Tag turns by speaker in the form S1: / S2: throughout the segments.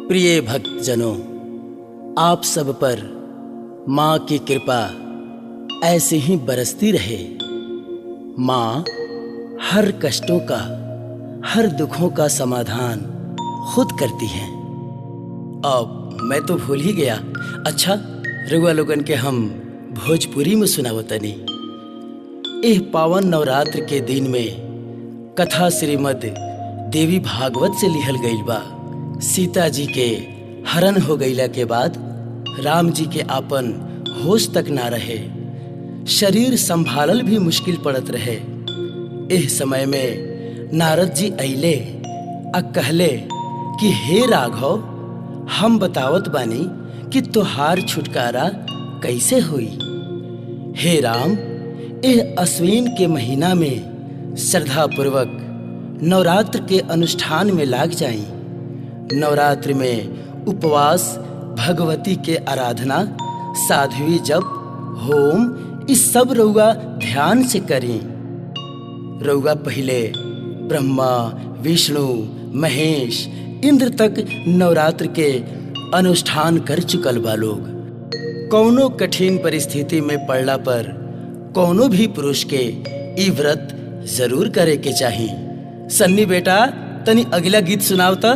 S1: प्रिय भक्तजनों आप सब पर माँ की कृपा ऐसे ही बरसती रहे माँ हर कष्टों का हर दुखों का समाधान खुद करती हैं अब मैं तो भूल ही गया अच्छा रुआ लोगन के हम भोजपुरी में सुनावतनी एह पावन नवरात्र के दिन में कथा श्रीमद देवी भागवत से लिहल गईल बा सीता जी के हरण हो गईला के बाद राम जी के आपन होश तक ना रहे शरीर संभालल भी मुश्किल पड़त रहे एह समय में नारद जी अइले आ कहले कि हे राघव हम बतावत बानी कि तोहार छुटकारा कैसे हुई हे राम एह अश्विन के महीना में श्रद्धा पूर्वक नवरात्र के अनुष्ठान में लाग जाई नवरात्र में उपवास भगवती के आराधना साध्वी जप होम इस सब रउआ ध्यान से करी रउआ पहले ब्रह्मा विष्णु महेश इंद्र तक नवरात्र के अनुष्ठान कर चुकल बा लोग कौनो कठिन परिस्थिति में पड़ला पर कौनो भी पुरुष के ई व्रत जरूर करे के चाही सन्नी बेटा तनी अगला गीत सुनाव त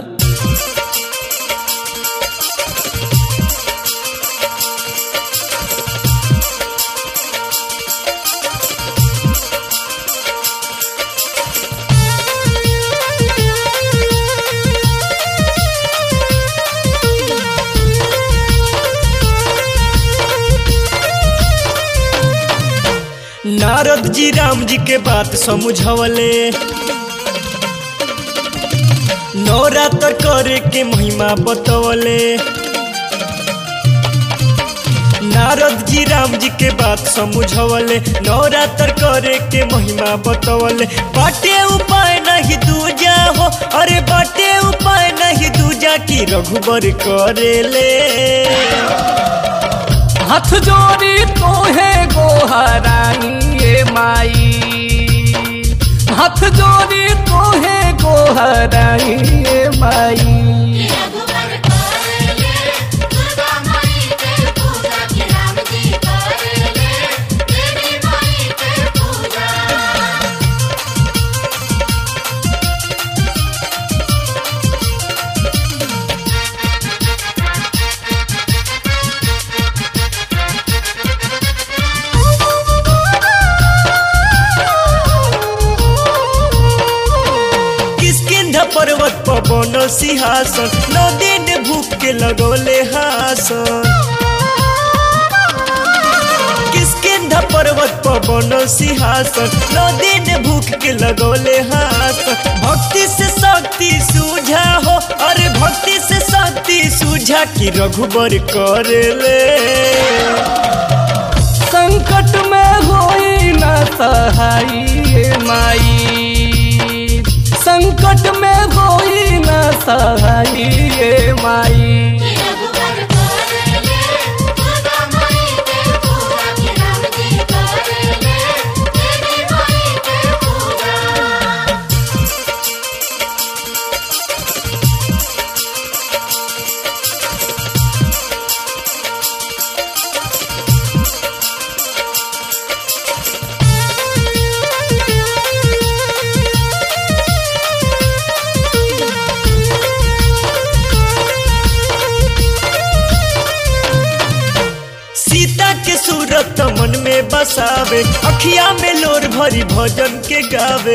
S2: नारद जी राम जी के बात समझवले नवरात्र करे के महिमा बतवले नारद जी राम जी के बात समझवले नवरात्र करे के महिमा बतवले बाटे उपाय नहीं दूजा हो अरे बाटे उपाय नहीं दूजा की रघुबर करेले
S3: हाथ जोड़ी तोहे गोहरानी ये माई हाथ जोड़ी तोहे गोहरानी ये माई
S4: रघुबर करेले दुर्गा माई के पूजा की राम जी करेले देवी माई के पूजा
S2: किसकिंध पर्वत पर बनल सिंहासन नौ दिन भूख के लगौले हासन किसकिंध पर्वत पर बनल सिंहासन नौ दिन भूख के लगौले हासन भक्ति से शक्ति सूझा हो अरे भक्ति से शक्ति सूझा कि रघुबर करेले
S3: संकट में होई ना सहाई ये माई संकट में होई ना सहाई ये माई
S4: रघुबर करेले दुर्गा माई के पूजा की राम जी करेले देवी माई के पूजा
S2: सीता के सूरत मन में बसावे अखिया में लोर भरी भजन के गावे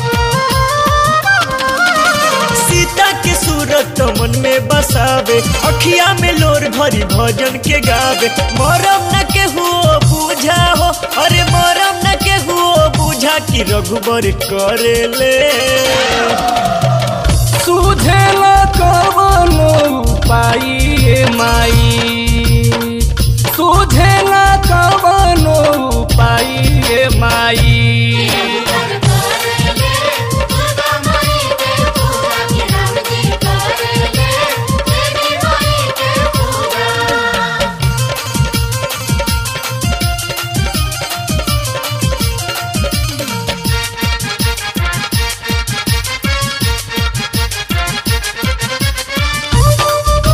S2: सीता के सूरत मन में बसावे अखिया में लोर भरी भजन के गावे मरम न के हुओ बूझा हो अरे मरम न के हुओ बूझा कि रघुबर करेले
S3: सुझेला कवनो उपाय ये माई सुझेला कवनो उपाय ये माई
S4: रघुबर करेले दुर्गा माई के पूजा की राम जी करेले देवी माई के पूजा
S2: हाँ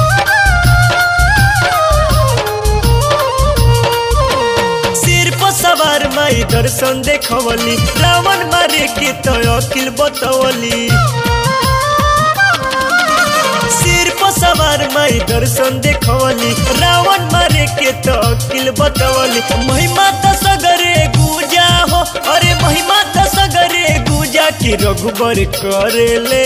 S2: दर्शन देखवली रावण मारे के तो अकिल बतवली सिर पर सवार माई दर्शन देखवली रावण मारे के तो अकिल बतवली महिमा त सगरे गुजा हो अरे महिमा त सगरे गुजा की रघुबर करेले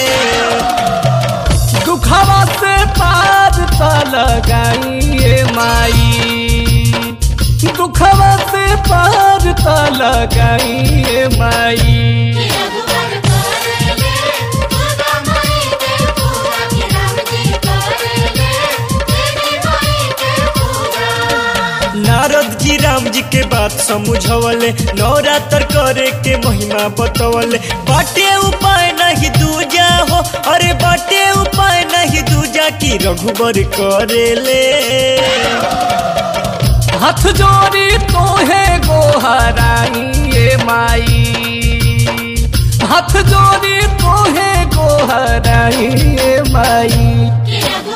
S3: दुखवा से पार त लगाइए माई दुखवा से पार त लगाइए माई
S4: रघुवर करेले दुर्गा माई के पूजा कि राम जी करेले देवी माई के पूजा
S2: नारद जी राम जी के बात समझवले नवरात्र करे के महिमा बतवले बाटे उपाय नहीं दूजा हो अरे बाटे उपाय नहीं दूजा की रघुबर करेले
S3: हाथ जोड़ी तोहे गोहराइए माई हाथ जोड़ी तोहे गोहराइए माई
S4: कि रघुवर